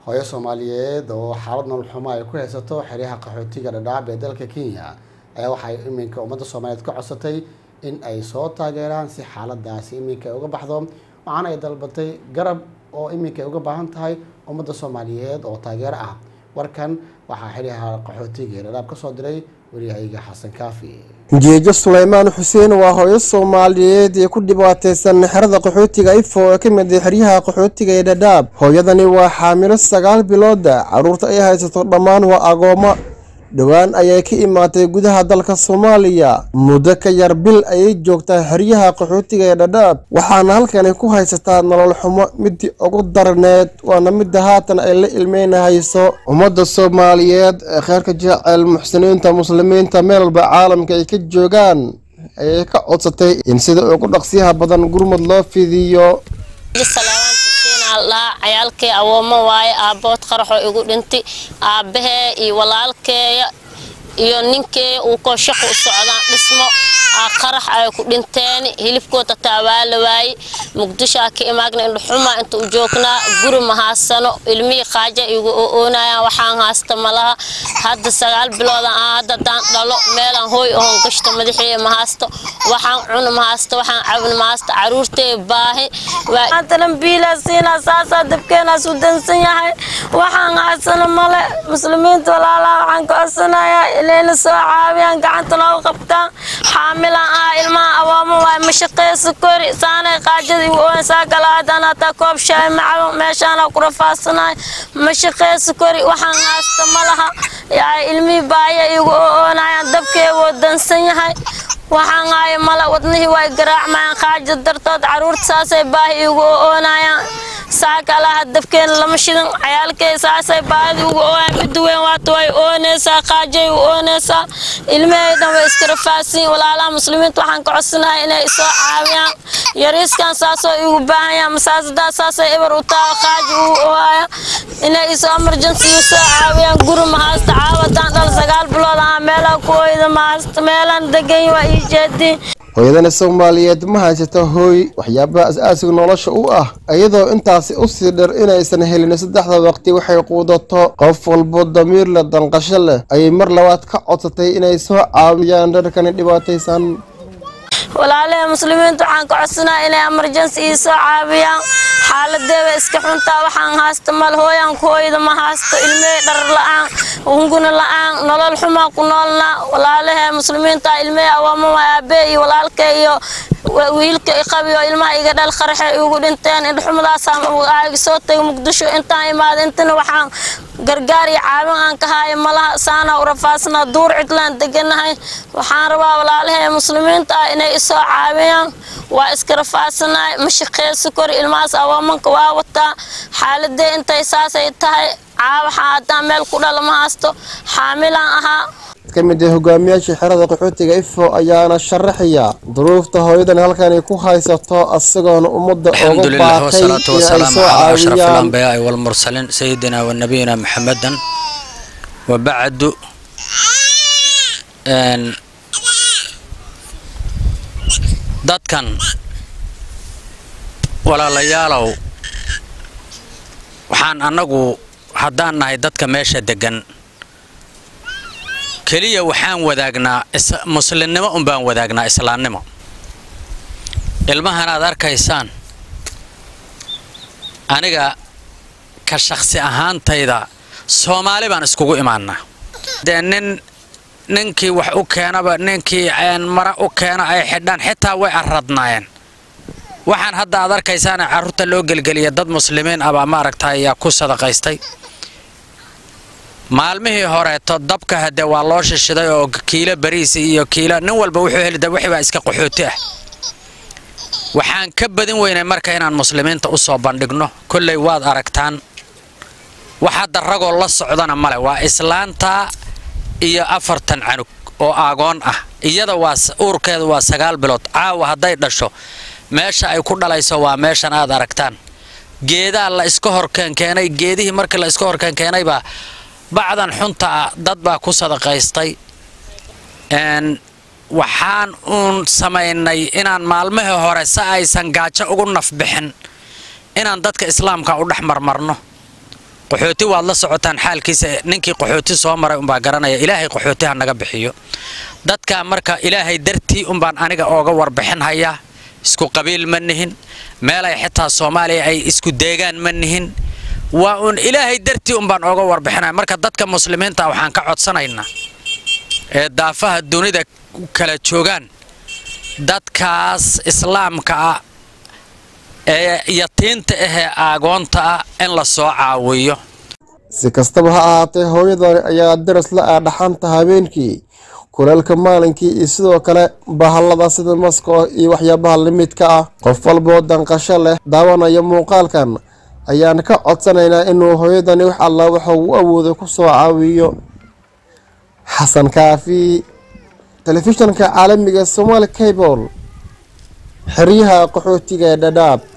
hooyo soomaaliyeed oo xaalad nolol xumo ay ku haysato xeryaha qaxootiga dhadhaab ee dalka kenya ayaa waxay iminka ummadda soomaaliyeed ka codsatay in ay soo taageeraan si xaaladaasi iminka ay uga baxdo waxaana ay dalbatay garab oo iminka ay uga baahan tahay ummadda soomaaliyeed oo taageero ah warkan waxaa xeryaha qaxootiga ee dhadhaab kasoo diray waryahayga xasan kaafi jeejo suleymaan xuseen waa hooyo soomaaliyeed ee ku dhibaateysan xerada qaxootiga ifo ee ka mid ah xeryaha qaxootiga ee dhadhaab hooyadani waa xaamilo sagaal bilooda carruurta ay haysato dhammaan waa agoommo dhowaan ayay ka imaatay gudaha dalka soomaaliya muddo ka yar bil ayay joogtaa xeryaha qaxootiga ee dhadhaab waxaana halkani ku haysataa nolol xumo midii ugu darneed waana midda haatan ay la ilmeynahayso ummadda soomaaliyeed ee kheyrka jecel muxsiniinta muslimiinta meel walba caalamka ay ka joogaan ayay ka codsatay in sida ugu dhaqsiyaha badan gurmud loo fidiyo cayaalkay awoomo waaye aabbood qaraxoo igu dhintay aabbahee iyo walaalkeeya iyo ninkeeya uu koo shaqu u socdaan dhismo qarax ay ku dhinteen hilibkooda taa waa la waaye muqdishoa ka imaagna indhuxuma inta u joognaa guri ma haasano ilmihii qaaja igu oonayaan waxaan haasta malaha hadda sagaal bilooda aan hadda daan dhalo meelaan hooy oon gashto madaxeeya ma haasto waxaan cuna ma haasto waxaan cabna ma haasto caruurteeya baahi maatalan biilaa siinaa saasaa dabkeenaas u dansan yahay waxaan haasano male muslimiinta walaalaa waxaan ka codsanayaa inayna soo caawiyaan gacanta noogu qabtaan xaamilan ah ilmaha awooma waay mashaqeeya kori saanay qaajada igu oon saa kala haddaan hataa koob shaay macabo meeshaana ku rafaasanahay mashaqeeya kori waxaan haasta ma laha yaa ilmihii baaya igu oonayaan dabkeegoo dansan yahay waxaan haayo male wadnihii way garaacmayaan qaaja dartood caruurta saasay baahi igu oonayaan saa kalaha dabkeena lama shidan cayaalkey saasay baahida ugu ooyaan midda weyn waata way oonaysaa qaajay u oonaysaa ilmahaydan way iska rafaasiin walaalaha muslimiinta waxaan ka codsanahay inay isoo caawiyaan yariiskan saasoo igu baahanyaan masaasadaa saasay eber u taha qaaji ugu oohaya inay isoo emergency u soo caawiyaan guri mahaasta caawadaan dhal sagaal bilood aha meelaha ku ooyda mahaasta meelaan degan waa ii jeediin hooyadani soomaaliyeed ma haysato hooy waxyaabaha as-aasiga nolosha u ah iyadoo intaasi usii dhir inaysan helin saddexda waqti waxay quudato qof walbo damiir leh danqasho leh ayay mar labaad ka codsatay inay soo caawiyaan dharkani dhibaataysan walaalaha muslimiinta waxaan ka codsanaya inay emergency ii soo caawiyaan xaaladeeda iska xuntaa waxaan haasta mal hooyaan ku hooyda ma haasto ilmihii dharar la-aan hunguna la-aan nolol xumaa ku noolna walaalaha muslimiinta ilmihii awaamo waa aabee iyo walaalka iyo wiilka qabiyo ilmaha iga dhal qaraxe igu dhinteen indhuxumadaasaan aaga soo tagay muqdisho intaan imaada intana waxaan gargaar iyo caawin aan ka haayo malaha saana u rafaasnaa duur cidlaan deganahay waxaan rabaa walaalaha muslimiinta ah inay isoo caawiyaan waa iska rafaasanahay mashaqeeso kor ilmahaas awaamanka waa wataa xaaladee intay saasay tahay caawaxa haddaan meel ku dhala ma haasto xaamilaan ahaa ka mid ah hogaamiyaasha xerada qaxootiga ifo ayaana sharaxaya duruufta hooyadan halkani ku haysato isagoona ummadda الحمد uga لله baaqay والصلاة inay والسلام soo على أشرف caawiyaan الأنبياء والمرسلين سيدنا ونبينا محمدا وبعد إن dadkan walaalayaalow waxaan annagu haddaan nahay dadka meesha deggan keliya waxaan wadaagnaa is- muslimnimo unbaan wadaagnaa islaamnimo ilmahan aad arkaysaan aniga ka shakhsi ahaantayda soomaali baan iskugu imaanaa dee nin ninkii wax u keenaba ninkii een mara u keena ay xidhaan xitaa way arradnaayeen waxaan hadda aad arkaysaan carruurta loo gelgeliya dad muslimiin ah baa maaragta ayaa ku sadaqaystay maalmihii horeeto dabka hadde waa loo shishiday oo kiilo bariis iyo kiilo nin walba wuxuu heli da wixii baa iska qaxooti ah waxaan ka badin weynay marka inaan muslimiinta u soo bandhigno kolley waad aragtaan wax hadda ragoo la socdana male waa islaanta iyo afartan canug oo aagoon ah iyada waa s- uurkeedu waa sagaal bilood caawa hadday dhasho meesha ay ku dhalayso waa meeshan aad aragtaan geedaa la iska horkeenkeenay geedihii markii la iska horkeenkeenaybaa bacdan xunta ah dad baa ku sadaqaystay n waxaan uun samaynay inaan maalmihii hore si aysan gaajo ugu nafbixin inaan dadka islaamka u dhex marmarno qaxooti waad la socotaan xaalkiisa ninkii qaxooti soo maray unbaa garanaya ilaahay qaxooti ha naga bixiyo dadka marka ilaahay dartii unbaan aniga ooga warbixin hayaa isku qabiil ma nihin meelay xitaa soomaaliya ay isku deegaan ma nihin waa uun ilaahay dartii unbaan ooga warbixinaya marka dadka muslimiinta waxaan ka codsanaynaa ee daafaha dunida kala joogaan dadkaas islaamka ah ee yatiinta ahee aagoonta ah in la soo caawiyo si kastaba ha ahaatee hooyadani ayaa daras la ah dhaxanta habeenkii kuleelka maalinkii iyo sidoo kale bahallada sida maska iyo waxyaabaha limidka ah qof walboo danqasho leh daawanaya muuqaalkan ayaan ka codsanaynaa inuu hooyadani wax alla waxa uu awooday ku soo caawiyo xasan kaafi telefishanka caalamiga somaali cable xeryaha qaxootiga ee dhadhaab